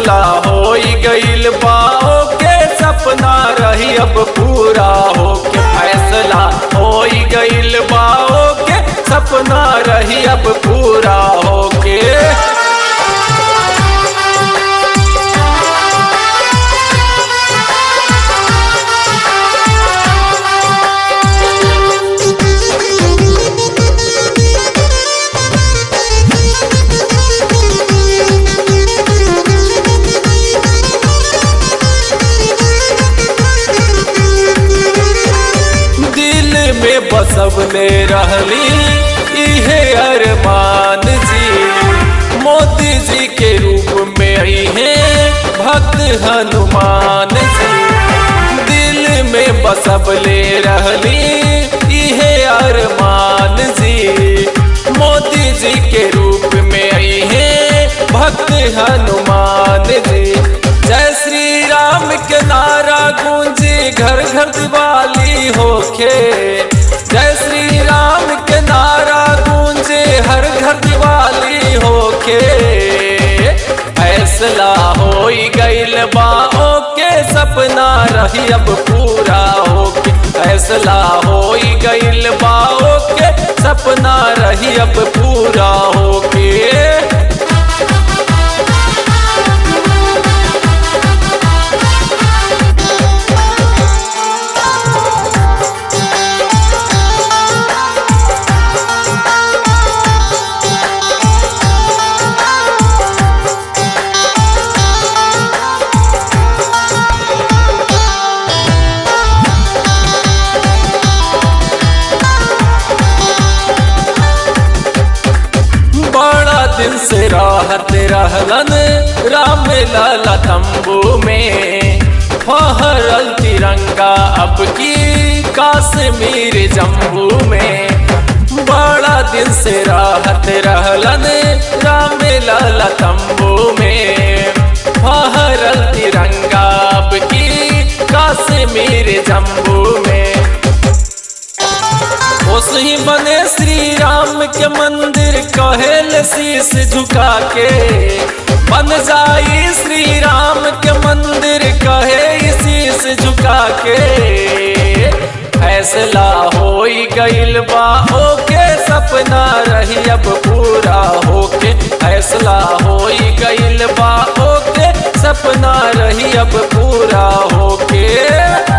फैसला हो गईल बाओ के सपना रही अब पूरा हो के फैसला हो गईल बाओ के सपना रही अब पूरा हो के दिल में बसवले रहली इहे अरमान जी मोदी जी के रूप में आई है भक्त हनुमान जी दिल में बसवले रहली इहे अरमान जी मोदी जी के रूप में आई है भक्त हनुमान जी जय श्री राम के नारा गूंजी घर घर दिवाली होके जय श्री राम के नारा गूंजे हर घर दिवाली होके फैसला हो गईल बाओ के सपना रही अब पूरा होके फैसला हो गईल बाओ के सपना रही अब पूरा होके बड़ा दिन से राहत रहलन राम लाला तंबू में फहरल तिरंगा अब की काश्मीर जम्मू में बड़ा दिन से राहत रहलन राम लाला तंबू में फहरल तिरंगा अब की काश्मीर जम्मू में ही बने श्री राम के मंदिर कहेल शीश झुका के बन जाई श्री राम के मंदिर कहे शीश झुका के फैसला हो गईल बा ओके सपना रही अब पूरा होके फैसला हो गईल बा ओके सपना रही अब पूरा होके